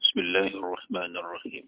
بسم الله الرحمن الرحيم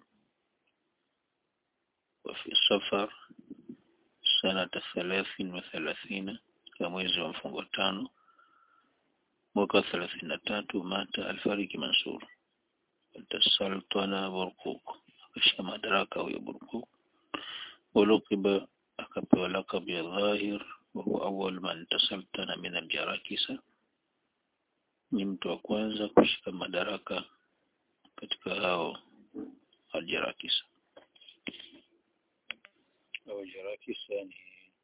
وفي صفر سنة ثلاث وثلاثين كمwezi wa mfungo tano mwaka thelathini na tatu mata alfariki Mansur watasaltana Burkuk akashika madaraka huyo Burkuk ulukiba akapewa lakabu ya Dhahir wa huwa awwal man tasaltana min aljarakisa ni mtu wa kwanza kushika madaraka katika hao aljarakisa au jarakisa ni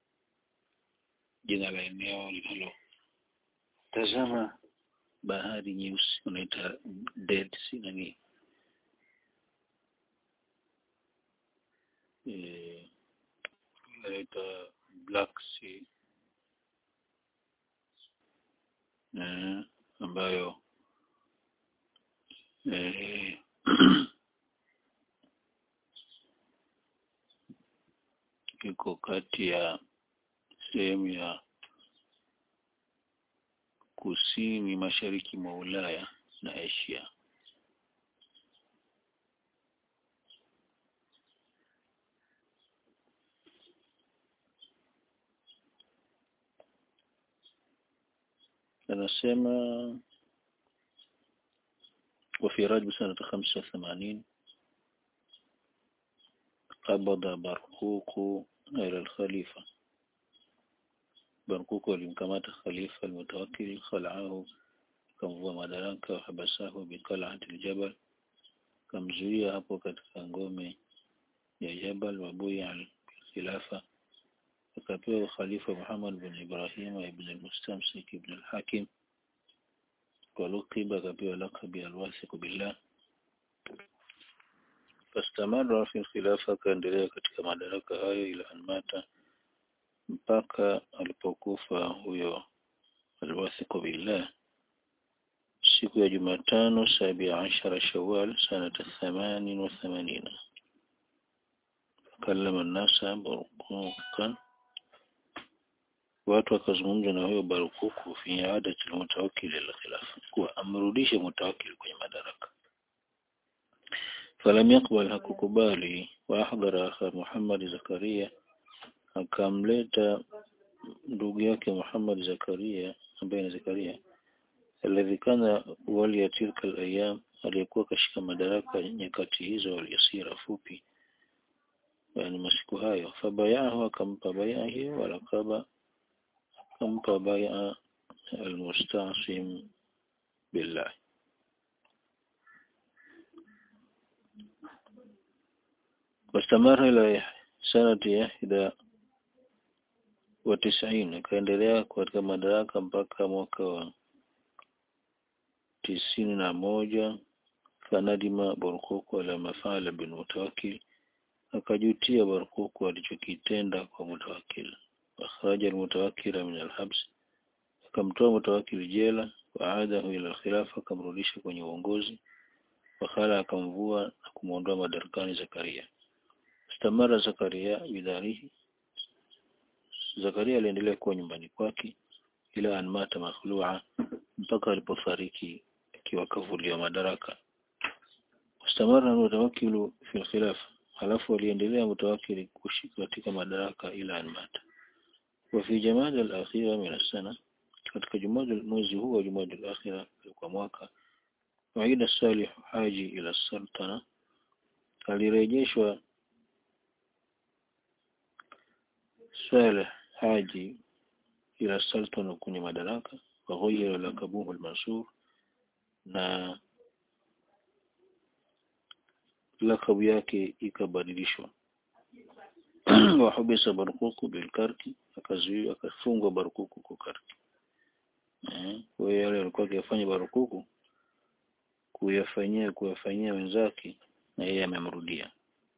jina la eneo linalo tazama bahari nyeusi unaita Dead Sea nani eh unaita Black Sea eh, ambayo eh, iko kati ya sehemu ya kusini mashariki mwa Ulaya na Asia. anasema وفي رجب سنة خمسة وثمانين قبض برقوق إلى الخليفة برقوق alimkamata khalifa المتوكل خلعه kamvua madaraka wahabasahu biqal'ati aljabal kamzuia hapo katika ngome ya jabal wabuya khilafa akapewa khalifa Muhammad bin Ibrahim ibn al-Mustamsik ibn al-Hakim ولقب akapewa lakabi alwathiq billah fastamara fi khilafa akaendelea katika madaraka hayo ila anmata mpaka alipokufa huyo alwathiq billah siku ya Jumatano sabia ashara Shawwal sanata thamanin wa thamanina kallama nasa burqukan watu wakazungumza na huyo Barukuku fi adati mutawakkil ila khilafa kuwa amrudishe mutawakkil kwenye madaraka falam yakbal hakukubali wa ahdara akha Muhammad Zakaria akamleta ndugu yake Muhammad Zakaria ambaye ni Zakaria alladhi kana wali ya tilka alayam aliyekuwa kashika madaraka nyakati hizo waliyasira fupi yani masiku hayo fabayahu akampa baya hiyo walakaba akampa baya almustasim billah واستمر إلى سنة إحدى وتسعين akaendelea katika madaraka mpaka mwaka wa tisini na moja fanadima Barkuku ala mafala bin Mutawakkil akajutia Barkuku alichokitenda kwa Mutawakkil akhraja almutawakkila min alhabs akamtoa Mutawakkil jela waadahu ila alkhilafa akamrudisha kwenye uongozi wakhala akamvua na kumwondoa madarakani Zakaria istamara Zakaria bidharihi Zakaria aliendelea kuwa nyumbani kwake ila anmata makhlua mpaka alipofariki akiwa kavuliwa madaraka istamara mutawakkilu fi khilaf halafu aliendelea mutawakkili kushika katika madaraka ila anmata wa fi jamada al-akhira min as-sana katika jumada mwezi huu wa jumada al-akhira kwa mwaka waida salih haji ila sultana alirejeshwa Saleh Haji ila sultana kwenye madaraka wa ghayra lakabuhu al-Mansur na lakabu yake ikabadilishwa wa hubisa Barkuku bilkarki akazuiwa akafungwa Barkuku kwa karki eh kwa hiyo yale alikuwa akifanya Barkuku kuyafanyia kuyafanyia wenzake na yeye amemrudia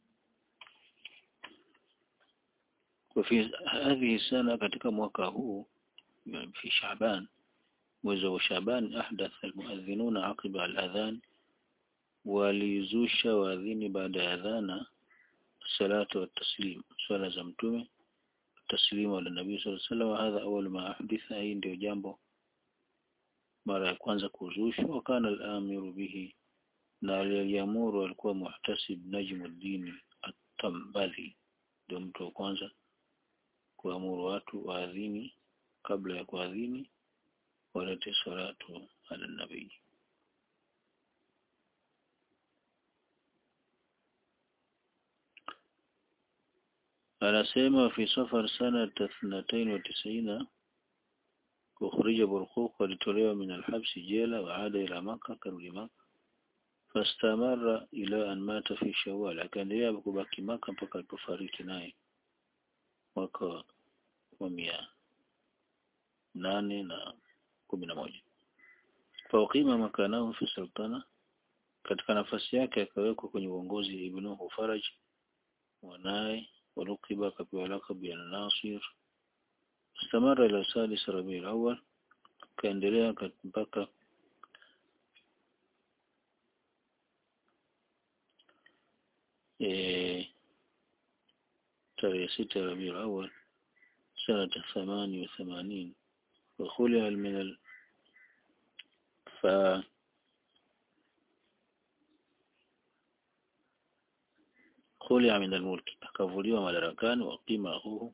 وفي هذه السنة katika mwaka huu في شعبان mwezi wa Shaaban ahdath almuadhinuna aqiba aladhan walizusha waadhini baada ya adhana salatu wa taslim swala za mtume taslimu ala nabii sallallahu alaihi wasallam hadha awwal ma ahditha hii ndio jambo mara ya kwanza kuzushwa wakana al-amiru bihi na aliyeliamuru alikuwa Muhtasib Najmuddin At-Tambadhi ndio mtu wa kwanza kuamuru watu waadhini kabla ya kuadhini walete salatu ala nabii anasema fi safar sanata thnatain wa tisina ukhrija Burquq walitolewa min alhabsi jela waada ila Makka karudi Makka fastamara ila an mata fi Shawwal akaendelea kubaki Makka mpaka alipofariki naye mwaka wa mia nane na kumi na moja faukima makanahu fi sultana katika nafasi yake akawekwa kwenye uongozi ibnuhu Faraj mwanaye walukiba akapewa lakabu ya Nasir istamara ila sadis Rabiul Awwal kaendelea mpaka e, tarehe sita Rabiul Awwal sanata thamani wa thamanin وخلع من ال... ف خلع من الملك akavuliwa madarakani waqima huhu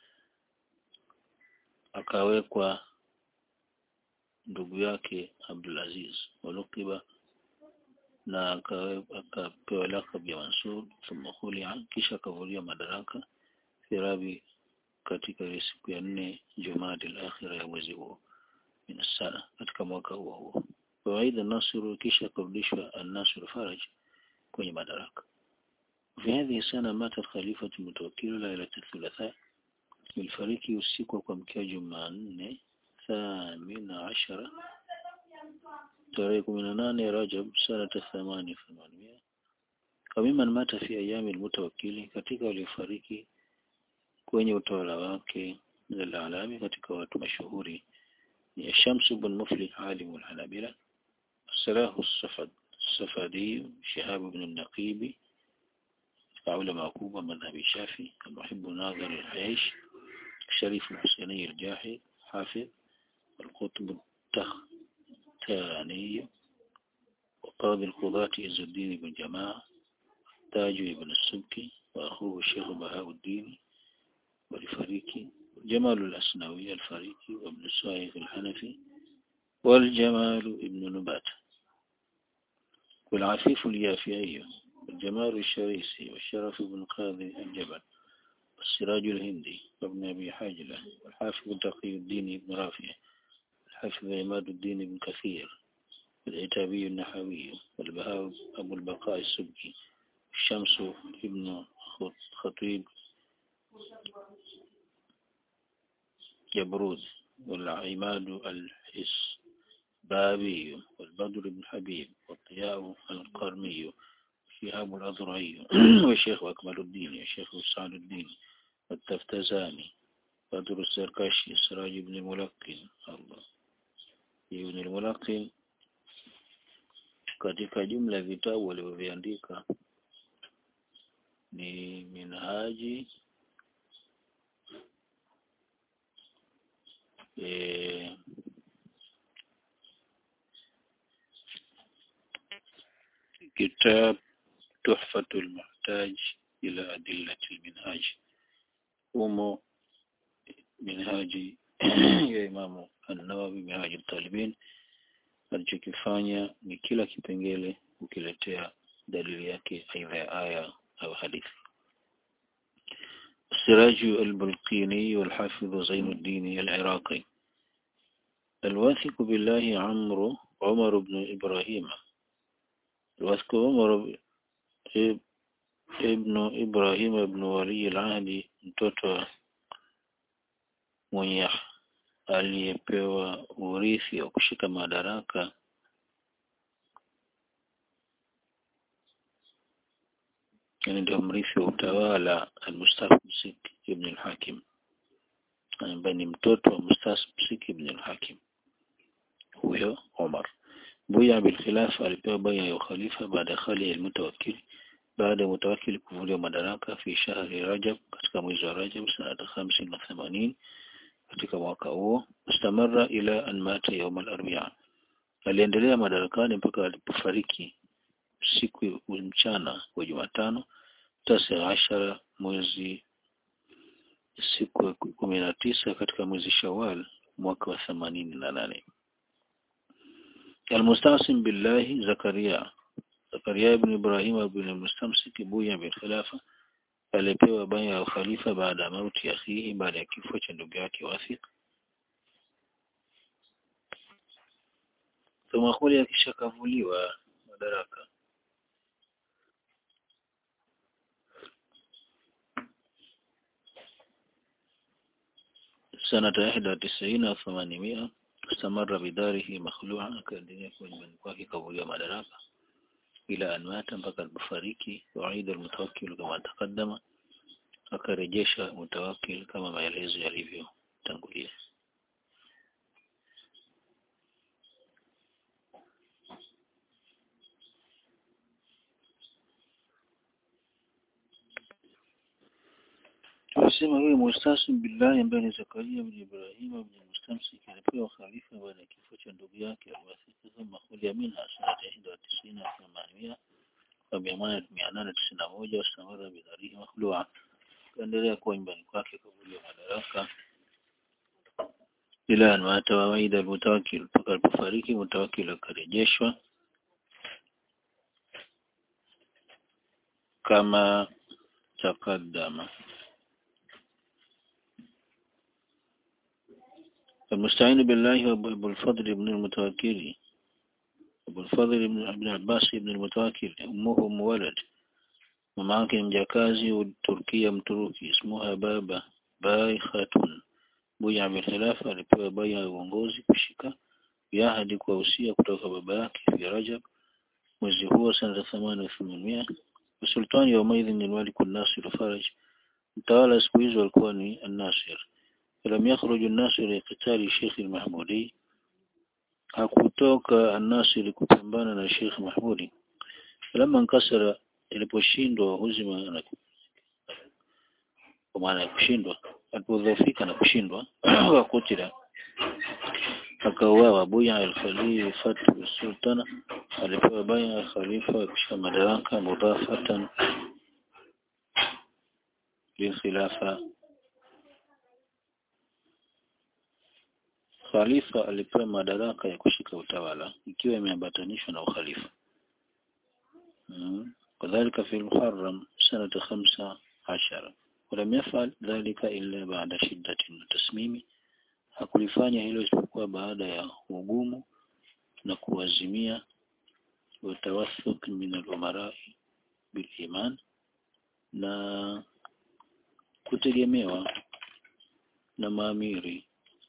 akawekwa ndugu yake Abdulaziz walukiba na akapewa lakabu ya Mansur thumma khulia kisha akavuliwa madaraka firabi katika ile siku ya nne Jumada al-akhira ya mwezi huo min sana katika mwaka huo huo kawaida Nasr kisha akarudishwa an-Nasr Faraj kwenye madaraka في هذه السنة مات الخليفة المتوكل ليلة الثلاثاء الفريق usiku wa kuamkia Jumanne thamina ashara tarehe kumi na nane Rajab sanata thamani thamanmia wamiman mata fi ayami almutawakkili katika waliofariki kwenye utawala wake al-alami katika watu mashuhuri ni Shams ibn Muflih alim al-Hanabila Salah as-Safad السفدي شهاب بن النقيب علماء كوبا مذهب الشافعي المحب ناظر العيش الشريف الحسيني الجاحد حافظ القطب التختاني وقاضي القضاة عز الدين بن جماعة تاج بن السبكي وأخوه الشيخ بهاء الدين والفريقي جمال الأسنوي الفريقي وابن السائق الحنفي والجمال ابن نبات والعفيف اليافعي والجمال الشريسي والشرف بن قاضي الجبل والسراج الهندي وابن أبي حاجلة والحافظ تقي الدين بن رافع الحافظ عماد الدين بن كثير والعتابي النحوي والبهاء أبو البقاء السبكي الشمس ابن خطيب جبروز والعماد الحسبابي والبدر بن حبيب والضياء القرمي شهاب الأذرعي والشيخ أكمل الدين والشيخ سعد الدين والتفتزاني بدر السركشي سراج بن الملقن الله ابن الملقن katika jumla ya vitabu walivyoviandika ni minhaji e, kitab tuhfatul muhtaj ila adillati minhaj umo minhaji ya imamu an-Nawawi minhaj talibin alichokifanya ni kila kipengele ukiletea dalili yake aidha ya aya au hadithi السراج البلقيني والحافظ زين الدين العراقي الواثق بالله عمرو عمر بن إبراهيم الواثق عمر ابن إبراهيم بن ولي العهد mtoto mwenye aliyepewa urithi wa kushika madaraka yani ndio mrithi wa utawala al-Mustamsik ibn al-Hakim ambaye ni mtoto wa Mustamsik ibn al-Hakim huyo Omar buya bil khilafa alipewa baya ya ukhalifa baada ya khali al-mutawakkil baada ya mutawakkil kuvuliwa madaraka fi shahri Rajab katika mwezi wa Rajab sanata 85 katika mwaka huo mustamara ila an mata yawm al-arbi'a aliendelea madarakani mpaka alipofariki siku mchana wa Jumatano tasi ashara mwezi siku ya kumi na tisa katika mwezi Shawal mwaka wa themanini na nane Almustasim billahi Zakaria Zakaria ibn Ibrahim ibn Mustamsik buya bil khilafa alipewa baya ya ukhalifa baada ya mauti ya akhihi baada ya kifo cha ndugu yake Wathiq thumma khuli akishakavuliwa madaraka sanata ihda tisini wa thamanimia استمر بداره مخلوعا akaendelea kuwa nyumbani kwake kavuliwa madaraka ila anmata mpaka alipofariki waida almutawakkil kama taqaddama akarejesha mutawakkil kama maelezo yalivyotangulia Tunasema huyu mustasim billahi ambaye ni Zakaria bin Ibrahim bin Mustamsik alipewa khalifa baada ya kifo cha ndugu yake Al-Wathiq thumma khuliya minha sanata ihda wa tisina wa thamanimia wa mia nane tisini na moja wastamara bidharihi makhlua kaendelea kuwa nyumbani kwake kavuliwa madaraka ila an mata wa waida almutawakkil mpaka alipofariki mutawakkil akarejeshwa kama taqaddama المستعين بالله أبو الفضل بن المتوكل أبو الفضل بن ابن عباس بن المتوكل أمه أم ولد مماك مجاكازي والتركية متروكي اسمها بابا باي خاتون buya بالخلافة alipewa baya ya uongozi kushika biahadi kwa usia kutoka baba yake fi Rajab mwezi huo sana thamani wa themanmia usultani wa maidhi ni Malik al-Nasir Faraj mtawala siku hizo alikuwa ni An-Nasir فلم يخرج الناس لقتال الشيخ المحمودي hakutoka An-Nasir kupambana na Sheikh Mahmudi falamma nkasara iliposhindwa huzima na kwa maana ya kushindwa alipodhoofika na kushindwa wakutila akauawa Buya al-Khalil Fatu Sultana alipewa baya khalifa kisha madaraka mudafatan lilkhilafa Khalifa alipewa madaraka ya kushika utawala ikiwa imeambatanishwa na ukhalifa. Kadhalika fi al-Muharram sanata khamsa ashara. Walam yafal dhalika illa baada shiddatin tasmimi. Hakulifanya hilo isipokuwa baada ya ugumu na kuazimia watawathuk min al-umarai bil iman na kutegemewa na maamiri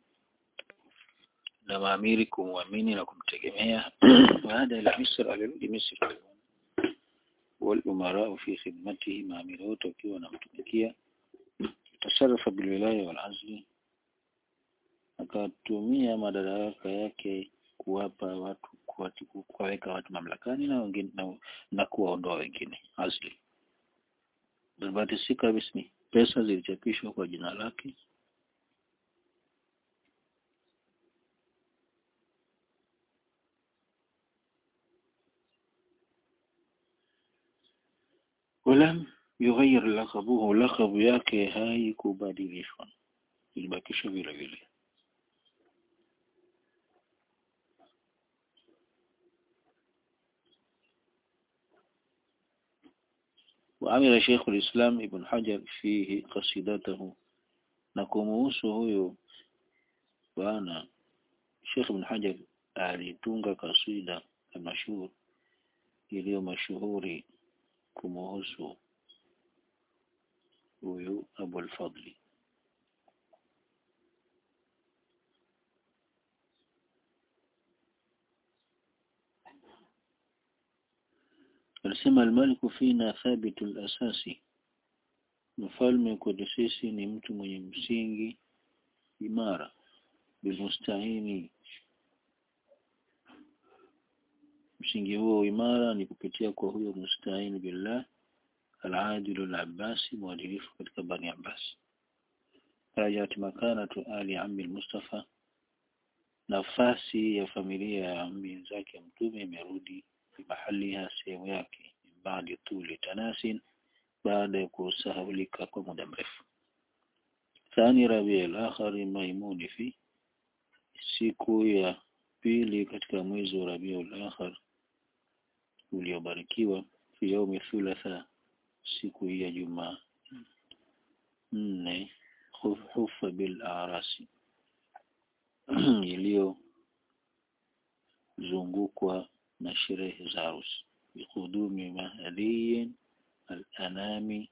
na maamiri kumwamini na kumtegemea baada ya Misri alirudi Misri والأمراء في خدمته maamiri wote wakiwa wanamtumikia tasarrafa bilwilaya walazli akatumia madaraka yake kuwapa watu kuwaweka watu mamlakani na wengine na, na kuwaondoa wengine azli Darbatisika bismi pesa zilichapishwa kwa jina lake ولم يغير لقبه لقب yake haikubadilishwa ilibakishwa vile vile وعمل شيخ الإسلام ابن حجر فيه قصيدته نكموسه huyo bwana Sheikh Ibn Hajar alitunga kasida mashuhuri iliyo mashuhuri kumuhusu huyu Abu al-Fadli alisema almaliku fina thabitu al-asasi mfalme kwetu sisi ni mtu mwenye msingi imara bilmustahini msingi huo imara ni kupitia kwa huyo mustahini billah al-adilu al-abbasi mwadilifu katika bani abbas rajat makanatu ali ammi al-mustafa nafasi ya familia ya ammi zake mtume imerudi mahaliha sehemu sehemu yake baada tuli tanasin baada ya kusahaulika kwa muda mrefu thani rabiul akhari maimuni fi siku ya pili katika mwezi wa rabiul akhar uliobarikiwa fi yaumi thulatha siku hii ya juma nne hufa bil arasi iliyozungukwa na sherehe za harusi biqudumi mahdiyin al-anami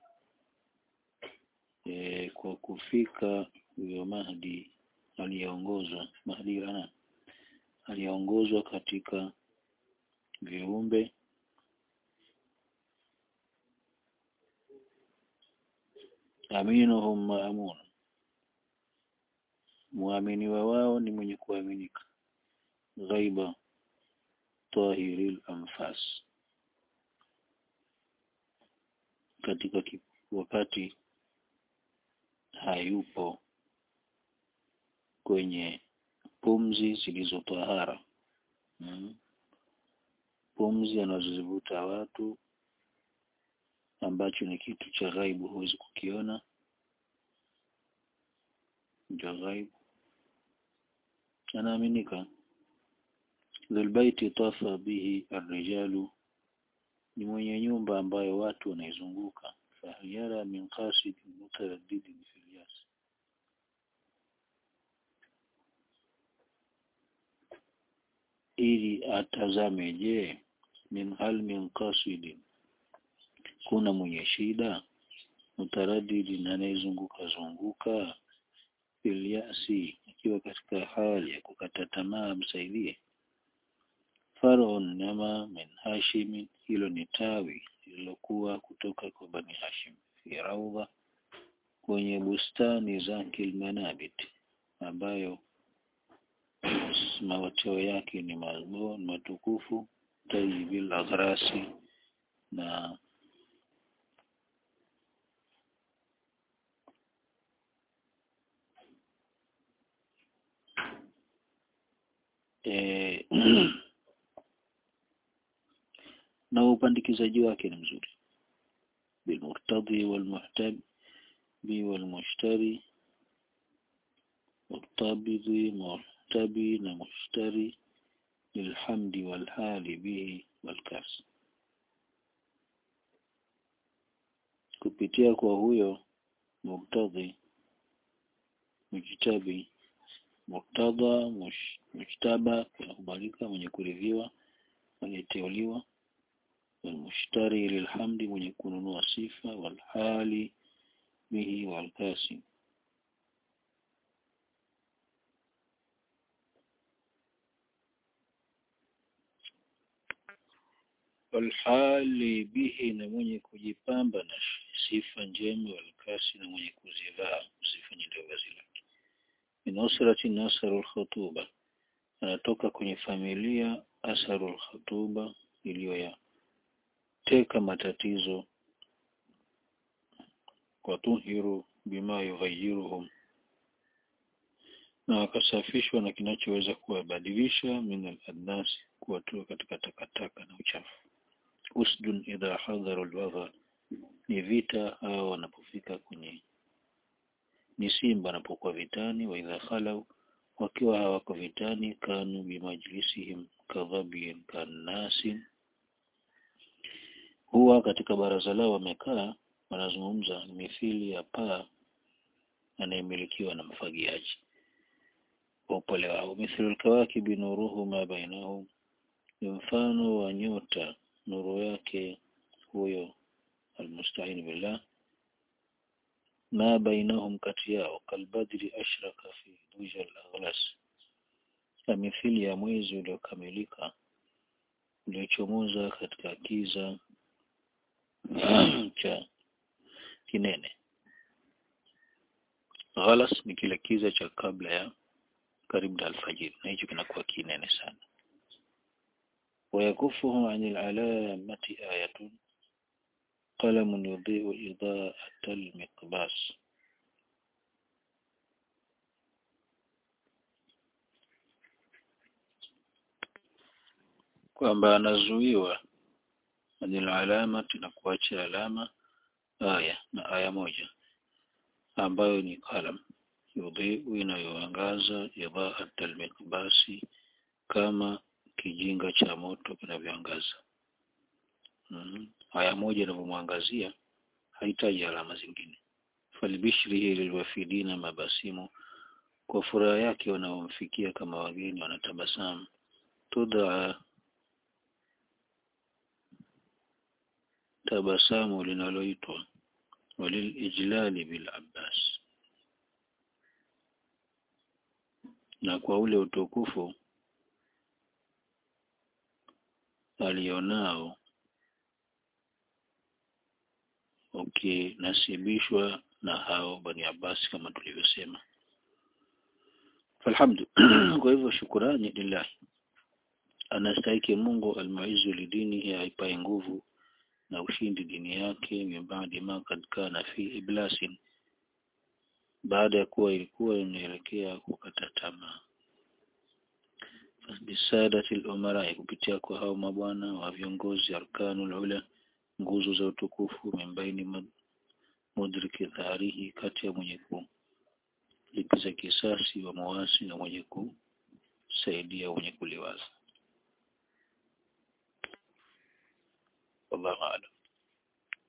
e, kwa kufika huyo Mahdi aliyeongozwa Mahdi ana aliyeongozwa katika viumbe aminuhum maamun muaminiwa wao ni mwenye kuaminika ghaiba tahiril anfas katika wakati hayupo kwenye pumzi zilizotahara hmm. pumzi anazozivuta watu ambacho ni kitu cha ghaibu huwezi kukiona ndio ghaibu anaaminika dhulbaiti tafa bihi arrijalu ni mwenye nyumba ambayo watu wanaizunguka fahyara min qasid mutaraddidin fil yas ili atazame je min hal min qasidin kuna mwenye shida mutaraddidin anayezunguka zunguka fil yasi akiwa katika hali ya kukata tamaa msaidie farun nama min hashim hilo ni tawi lililokuwa kutoka kwa bani hashim fi raudha kwenye bustani za kilmanabit ambayo mawateo yake ni mazbon matukufu tayyibil aghrasi na e, na upandikizaji wake ni mzuri bilmurtadhi walmuhtabi walmushtari murtabidhi muhtabi na mushtari lilhamdi walhali bihi walkas kupitia kwa huyo muktadhi mujtabi muktadha mush, mujtaba kukubalika mwenye kuridhiwa aliyeteuliwa والمشتري للحمد من يكون وصيفة والحال به والكاسم walhali bihi na mwenye kujipamba na sifa njema walkasi na mwenye kuzivaa kuzifanya ndio vazi lake min usrati nasaru lkhutuba anatoka kwenye familia asaru lkhutuba iliyo ya teka matatizo watuhiru bima yughayiruhum na wakasafishwa na kinachoweza kuwabadilisha min al-adnas kuwatoa katika takataka na uchafu usdun idha hadharu al ni vita hao wanapofika kwenye ni simba wanapokuwa vitani wa idha khalau wakiwa hawako vitani kanu bimajlisihim kadhabin kannasin huwa katika baraza lao wamekaa wanazungumza mithili ya paa anayemilikiwa na mfagiaji kwa upole wao mithlu alkawakibi nuruhu ma bainahum ni mfano wa nyota nuru yake huyo almusta'in billah ma bainahum kati yao kalbadri ashraka fi duja al-aghlas mithili ya mwezi uliokamilika uliochomoza katika kiza cha kinene ghalas ni kile kiza cha kabla ya karibu na alfajiri na hicho kinakuwa kinene sana ويكفه عن العلامة آية قلم يضيء إضاءة المقباس kwamba anazuiwa anil alamati na kuacha alama aya na aya moja ambayo ni kalam yudhiu inayoangaza idhaat almiqbasi kama kijinga cha moto kinavyoangaza mm. aya moja inavyomwangazia hahitaji alama zingine falbishrihi lilwafidina mabasimu kwa furaha yake wanaomfikia kama wageni wanatabasamu tudhaa tabasamu linaloitwa walilijlali bil abbas na kwa ule utukufu alionao ukinasibishwa na hao bani Abbas kama tulivyosema falhamdu kwa hivyo shukurani lillahi anastahiki Mungu almuizu lidini aipae nguvu na ushindi dini yake mimbadi ma kad kana fi iblasin baada ya kuwa ilikuwa inaelekea kukata tamaa bisadati al-umara kupitia kwa hao mabwana wa viongozi arkanul ula nguzo za utukufu mimbaini mudriki dharihi kati ya mwenye kulipiza kisasi wa mawasi na mwenye kusaidia mwenye kuliwaza wallahu a'lam